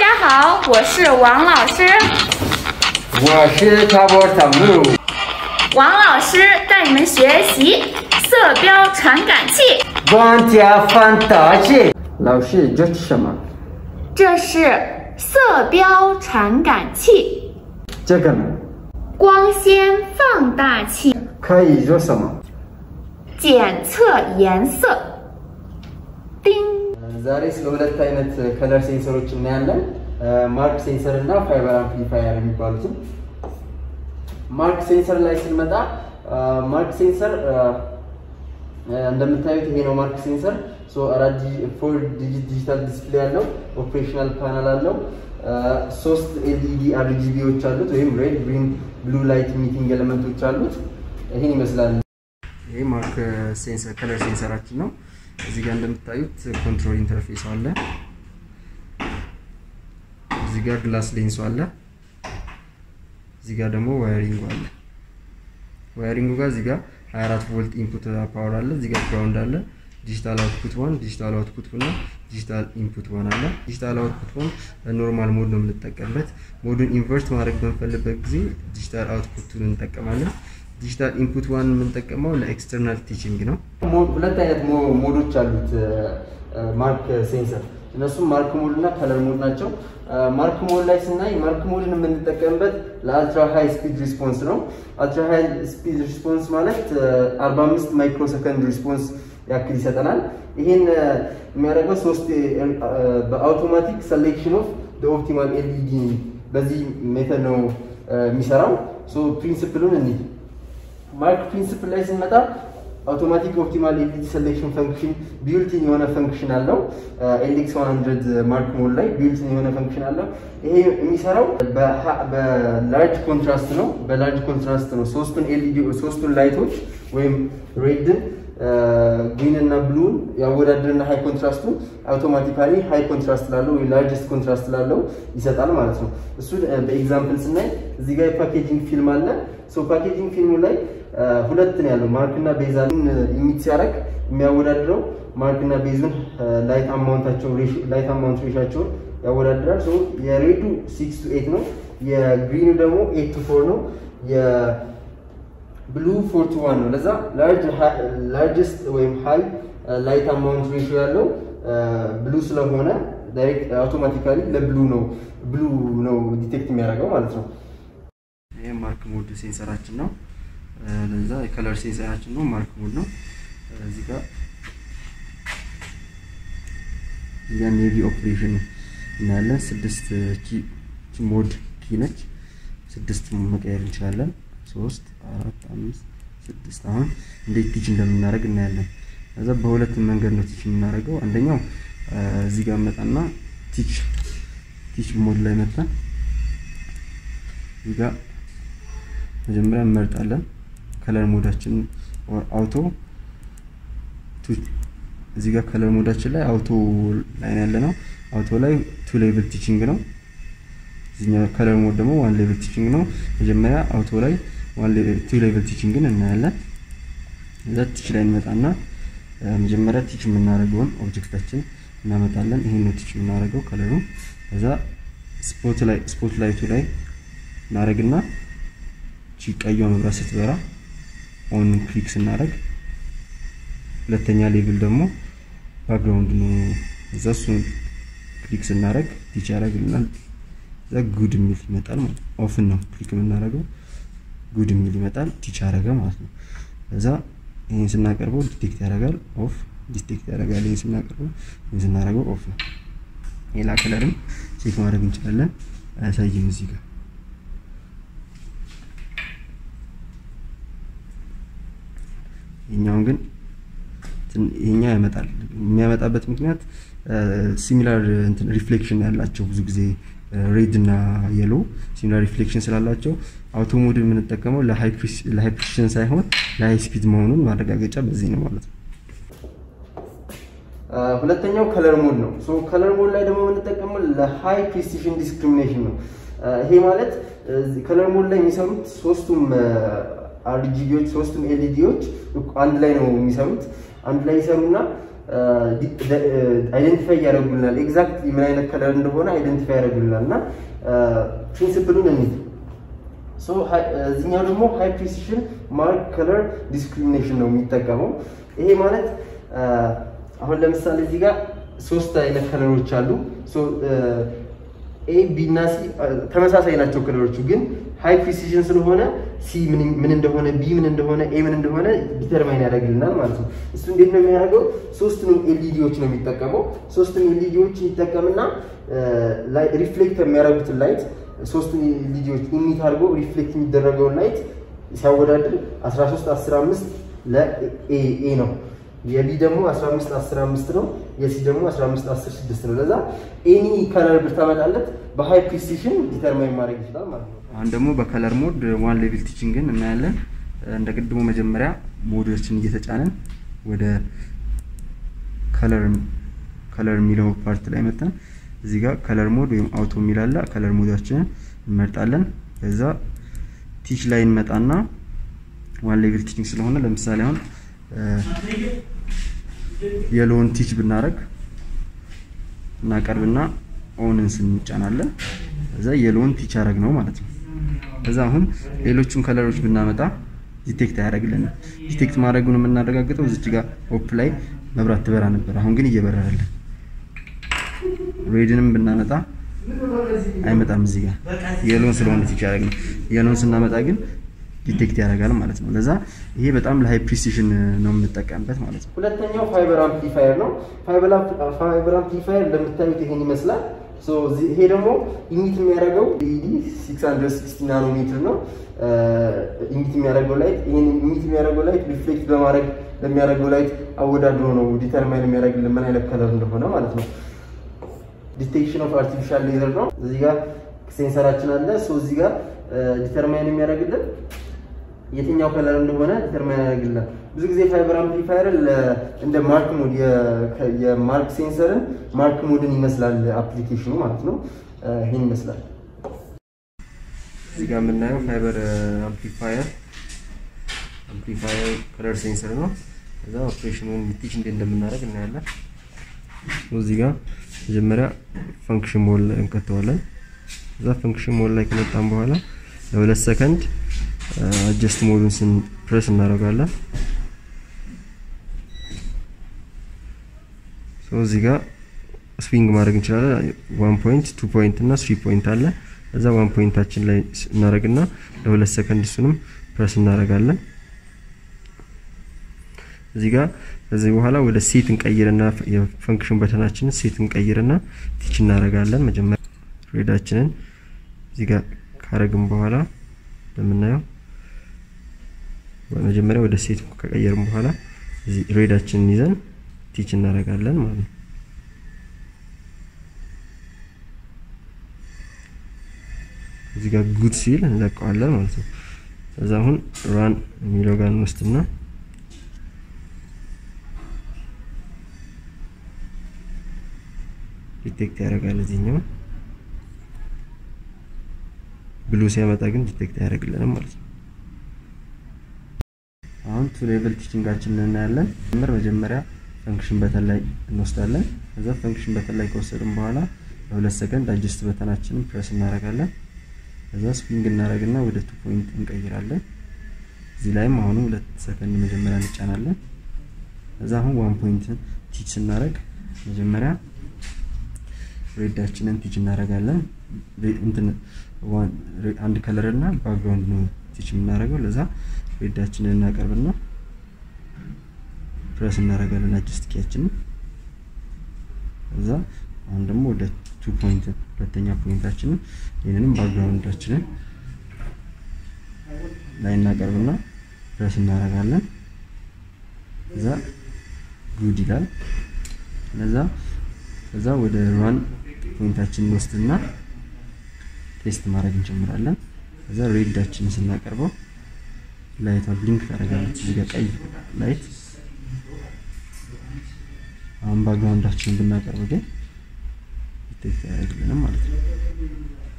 家好，我是王老师。 我是塔波塔木。 王老师带你们学习色标传感器。 万家放大镜。老师，这是什么？ 这是色标传感器， 这个呢？ 光纤放大器， 可以做什么？ 检测颜色。叮。 ዛሬ ስለ ሁለት አይነት ከለር ሴንሰሮች እናያለን። ማርክ ሴንሰር እና ፋይበር አምፕሊፋየር የሚባሉትም። ማርክ ሴንሰር ላይ ስንመጣ ማርክ ሴንሰር እንደምታዩት ይሄ ነው ማርክ ሴንሰር። አራት ፎር ዲጂት ዲጂታል ዲስፕሌይ ያለው ኦፕሬሽናል ፓናል አለው። ሶስት ኤልኢዲ አርጂቢዎች አሉት ወይም ሬድ፣ ግሪን፣ ብሉ ላይት ሚቲንግ ኤሌመንቶች አሉት። ይሄን ይመስላል። ይሄ ማርክ ሴንሰር ከለር ሴንሰራችን ነው። እዚህ ጋር እንደምታዩት ኮንትሮል ኢንተርፌስ አለ። እዚህ ጋር ግላስ ሌንሱ አለ። እዚህ ጋር ደግሞ ዋየሪንጉ አለ። ዋየሪንጉ ጋር እዚህ ጋር 24 ቮልት ኢንፑት ፓወር አለ። እዚህ ጋር ግራውንድ አለ። ዲጂታል አውትፑት ዋን፣ ዲጂታል አውትፑት እና ዲጂታል ኢንፑት ዋን አለ። ዲጂታል አውትፑት ዋን ኖርማል ሞድ ነው የምንጠቀምበት። ሞዱን ኢንቨርት ማድረግ በምንፈልግበት ጊዜ ዲጂታል አውትፑቱን እንጠቀማለን። ዲጂታል ኢንፑት ዋን የምንጠቀመው ለኤክስተርናል ቲቺንግ ነው። ሁለት አይነት ሞዶች አሉት ማርክ ሴንሰር። እነሱም ማርክ ሞድ እና ከለር ሞድ ናቸው። ማርክ ሞድ ላይ ስናይ ማርክ ሞድን የምንጠቀምበት ለአልትራ ሃይ ስፒድ ሪስፖንስ ነው። አልትራ ሃይ ስፒድ ሪስፖንስ ማለት 45 ማይክሮ ሰከንድ ሪስፖንስ ያክል ይሰጠናል። ይህን የሚያደርገው ሶስት በአውቶማቲክ ሰሌክሽን ኦፍ ኦፕቲማል ኤልኢዲ በዚህ ሜተድ ነው የሚሰራው። ፕሪንስፕሉን እንሂድ። ማርክ ፕሪንስፕል ላይ ስንመጣ አውቶማቲክ ኦፕቲማል ኤልኢዲ ሰሌክሽን ፈንክሽን ቢልቲን የሆነ ፈንክሽን አለው። ኤልኤክስ 100 ማርክ ሞድ ላይ ቢልቲን የሆነ ፈንክሽን አለው። ይሄ የሚሰራው በላርጅ ኮንትራስት ነው። በላርጅ ኮንትራስት ነው ሶስቱን ኤልኢዲ ሶስቱን ላይቶች ወይም ሬድን ግሪን እና ብሉን ያወዳድርና ሃይ ኮንትራስቱን አውቶማቲካሊ ሃይ ኮንትራስት ላለው ወይ ላርጀስት ኮንትራስት ላለው ይሰጣል ማለት ነው። እሱ በኤግዛምፕል ስናይ እዚህ ጋር የፓኬጂንግ ፊልም አለ። ሶ ፓኬጂንግ ፊልሙ ላይ ሁለት ነው ያለው ማርክ እና ቤዛን ኢሚት ሲያደርግ የሚያወዳድረው ማርክ እና ቤዙን ላይት አማውንታቸው ላይት አማውንት ሬሻቸውን ያወዳድራል። ሶ የሬዱ ሲክስ ቱ ኤት ነው፣ የግሪኑ ደግሞ ኤት ቱ ፎር ነው። ብሉ ፎር ቱ ዋን ነው። ለዛ ላርጅስት ወይም ሃይ ላይት አማውንት ሬሾ ያለው ብሉ ስለሆነ ዳይሬክት አውቶማቲካሊ ለብሉ ነው ብሉ ነው ዲቴክት የሚያደርገው ማለት ነው። ይህ ማርክ ሞድ ሴንሰራችን ነው። ለዛ የከለር ሴንሰራችን ነው፣ ማርክ ሞድ ነው። እዚህ ጋር እዚጋ ኔቪ ኦፕሬሽን እናያለን። ስድስት ኪ ሞድ ኪ ነች። ስድስት መቀየር እንችላለን። ሶስት አራት አምስት ስድስት አሁን እንዴት ቲች እንደምናደርግ እናያለን። ከዛ በሁለት መንገድ ነው ቲች የምናደርገው። አንደኛው እዚህ ጋር መጣና ቲች ቲች ሞድ ላይ መጣን እዚህ ጋር መጀመሪያ እንመርጣለን ከለር ሞዳችን አውቶ እዚህ ጋር ከለር ሞዳችን ላይ አውቶ ላይ ያለ ነው። አውቶ ላይ ቱ ሌቭል ቲቺንግ ነው። እዚህኛው ከለር ሞድ ደግሞ ዋን ሌቭል ቲቺንግ ነው። መጀመሪያ አውቶ ላይ ቱ ሌቭል ቲቺንግን እናያለን። እዛ ቲች ላይ እንመጣና መጀመሪያ ቲች የምናደርገውን ኦብጀክታችን እናመጣለን። ይሄን ነው ቲች የምናደርገው ከለሩ። ከዛ ስፖት ላይ ስፖት ላይቱ ላይ እናደርግና ቺ ቀይዋ መብራት ስትበራ ኦን ክሊክ ስናደርግ ሁለተኛ ሌቭል ደግሞ ባክግራውንድ ነው። እዛ እሱን ክሊክ ስናደርግ ቲች ያደርግልናል። እዛ ጉድ የሚል ይመጣል ማለት ነው። ኦፍን ነው ክሊክ የምናደርገው ጉድ የሚል ይመጣል። ቲች ያደረገ ማለት ነው። እዛ ይህን ስናቀርበው ዲቴክት ያደርጋል ኦፍ ዲቴክት ያደርጋል። ይህን ስናቀርበው ይህን ስናደርገው ኦፍ ነው። ሌላ ከለርም ቼክ ማድረግ እንችላለን። አያሳይም እዚህ ጋር ይሄኛውን ግን ይሄኛው ያመጣል። የሚያመጣበት ምክንያት ሲሚላር ሪፍሌክሽን ያላቸው ብዙ ጊዜ ሬድ እና የሎ ሲሚላር ሪፍሌክሽን ስላላቸው አውቶ ሞድ የምንጠቀመው ለሃይ ፕሪሲሽን ሳይሆን ለሃይ ስፒድ መሆኑን ማረጋገጫ በዚህ ነው ማለት ነው። ሁለተኛው ከለር ሞድ ነው። ሶ ከለር ሞድ ላይ ደግሞ የምንጠቀመው ለሃይ ፕሪሲሽን ዲስክሪሚኔሽን ነው። ይሄ ማለት ከለር ሞድ ላይ የሚሰሩት ሶስቱም አርጂቢዎች ሶስቱም ኤልኢዲዎች አንድ ላይ ነው የሚሰሩት። አንድ ላይ ይሰሩና አይደንቲፋይ ያደርጉልናል። ኤግዛክት ምን አይነት ከለር እንደሆነ አይደንቲፋይ ያደርጉልናል እና ፕሪንሲፕሉን እንሂድ። እዚኛው ደግሞ ሃይ ፕሪሲሽን ማርክ ከለር ዲስክሪሚኔሽን ነው የሚጠቀመው። ይሄ ማለት አሁን ለምሳሌ እዚህ ጋር ሶስት አይነት ከለሮች አሉ። ኤ ቢ እና ሲ ተመሳሳይ ናቸው ከለሮቹ፣ ግን ሃይ ፕሪሲዥን ስለሆነ ሲ ምን እንደሆነ ቢ ምን እንደሆነ ኤ ምን እንደሆነ ዲተርማይን ያደርግልናል ማለት ነው። እሱ እንዴት ነው የሚያደርገው? ሶስቱንም ኤልኢዲዎች ነው የሚጠቀመው። ሶስቱም ኤልኢዲዎች ይጠቀምና ሪፍሌክት የሚያደርጉትን ላይት ሶስቱም ኤልኢዲዎች ኢሚት አድርጎ ሪፍሌክት የሚደረገውን ላይት ሲያወዳድር 13 15 ለኤ ነው። የቢ ደግሞ 15 15 ነው። የሲ ደግሞ 15 10 6 ነው። ለዛ ኤኒ ከለር ብታመጣለት በሃይ ፕሪሲሽን ዲተርማይን ማድረግ ይችላል ማለት ነው። አሁን ደግሞ በከለር ሞድ ዋን ሌቭል ቲችንግን እናያለን። እንደ ቅድሙ መጀመሪያ ሞዶችን እየተጫንን ወደ ከለር ከለር የሚለው ፓርት ላይ መጣን። እዚህ ጋር ከለር ሞድ ወይም አውቶ የሚላለ ከለር ሞዳችንን እንመርጣለን። ከዛ ቲች ላይ እንመጣና ዋን ሌቭል ቲችንግ ስለሆነ ለምሳሌ አሁን የሎን ቲች ብናደርግ እናቀርብና ኦንን ስንጫናለን እዛ የሎን ቲች አረግ ነው ማለት ነው። ከዛ አሁን ሌሎቹን ከለሮች ብናመጣ ዲቴክት አያደርግልንም። ዲቴክት ማድረጉን የምናረጋግጠው እዚች ጋር ኦፕ ላይ መብራት ትበራ ነበር። አሁን ግን እየበረረልን። ሬድንም ብናመጣ አይመጣም። እዚህ ጋር የሎን ስለሆነ ቲች ያደረግ ነው። የሎን ስናመጣ ግን ዲቴክት ያደርጋል ማለት ነው። ለዛ ይሄ በጣም ለሃይ ፕሪሲሽን ነው የምንጠቀምበት ማለት ነው። ሁለተኛው ፋይበር አምፕሊፋየር ነው። ፋይበር አምፕሊፋየር እንደምታዩት ይሄን ይመስላል። ይሄ ደግሞ ኢሚት የሚያደርገው ኢዲ 660 ናኖሜትር ነው። ኢሚት የሚያደርገው ላይት ይሄን ኢሚት የሚያደርገው ላይት ሪፍሌክት በማድረግ ለሚያደርገው ላይት አወዳድሮ ነው ዲተርማይን የሚያደርግልን ምን አይነት ከለር እንደሆነ ማለት ነው። ዲቴክሽን ኦፍ አርቲፊሻል ሌዘር ነው። እዚህ ጋር ሴንሰራችን አለ። እዚህ ጋር ዲተርማይን የሚያደርግልን የትኛው ከለር እንደሆነ ዲተርማይን ያደርግልናል። ብዙ ጊዜ ፋይበር አምፕሊፋየር እንደ ማርክ ሞድ የማርክ ሴንሰርን ማርክ ሞድን ይመስላል አፕሊኬሽኑ ማለት ነው። ይህን ይመስላል። እዚህ ጋር የምናየው ፋይበር አምፕሊፋየር አምፕሊፋየር ከለር ሴንሰር ነው። ከዛ ኦፕሬሽኑን ቲች እንዴት እንደምናደርግ እናያለን። እዚህ ጋር መጀመሪያ ፈንክሽን ሞል እንከተዋለን። እዛ ፈንክሽን ሞል ላይ ከመጣን በኋላ ለሁለት ሰከንድ አጀስት ሞዱን ስን ፕሬስ እናደርጋለን። እዚህ ጋር ስዊንግ ማድረግ እንችላለን። ዋን ፖይንት፣ ቱ ፖይንት እና ስሪ ፖይንት አለ። እዛ ዋን ፖይንታችን ላይ እናደርግና ለሁለት ሰከንድ እሱንም ፕሬስ እናደርጋለን። እዚህ ጋር ከዚህ በኋላ ወደ ሴት እንቀይርና የፈንክሽን በተናችንን ሴት እንቀይርና ቲች እናደርጋለን። መጀመሪያ ሬዳችንን እዚህ ጋር ካረግን በኋላ እንደምናየው መጀመሪያ ወደ ሴት ከቀየርን በኋላ እዚህ ሬዳችንን ይዘን ቲች እናደርጋለን ማለት ነው። እዚህ ጋር ጉድ ሲል እንለቀዋለን ማለት ነው። ከዛ አሁን ራን የሚለው ጋር እንወስድና ዲቴክት ያደርጋል እዚህኛው ብሉ ሲያመጣ ግን ዲቴክት አያደርግልንም ማለት ነው። አሁን ቱ ሌቭል ቲችንጋችንን እናያለን። ምር መጀመሪያ ፈንክሽን በተን ላይ እንወስዳለን። ከዛ ፈንክሽን በተን ላይ ከወሰድን በኋላ ለሁለት ሰከንድ አጀስት በተናችንን ፕሬስ እናደርጋለን። ከዛ ስዊንግ እናደርግና ወደ ቱ ፖይንት እንቀይራለን። እዚህ ላይም አሁኑ ሁለት ሰከንድ መጀመሪያ እንጫናለን። ከዛ አሁን ዋን ፖይንት ቲች ስናደርግ መጀመሪያ ሬዳችንን ቲች እናደርጋለን። እንትን አንድ ከለር እና ባክግራውንድ ነው ቲች የምናደርገው። ለዛ ሬዳችንን እናቀርብና ፕረስ እናደርጋለን አጀስት ኪያችንን። ከዛ አሁን ደግሞ ወደ ቱ ፖይንት ሁለተኛ ፖይንታችንን ይህንንም ባክግራውንዳችንን ላይ እናቀርብና ፕረስ እናደርጋለን። ከዛ ጉድ ይላል። ለዛ ከዛ ወደ ራን ፖይንታችንን እንወስድና ቴስት ማድረግ እንጀምራለን። ከዛ ሬዳችንን ስናቀርበው ላይቷ ብሊንክ ታደርጋለች። እዚህ ጋር ቀይ ላይት። አሁን ባክግራውንዳችንን ብናቀርብ ግን ዲቴክት አያደርግልንም ማለት ነው።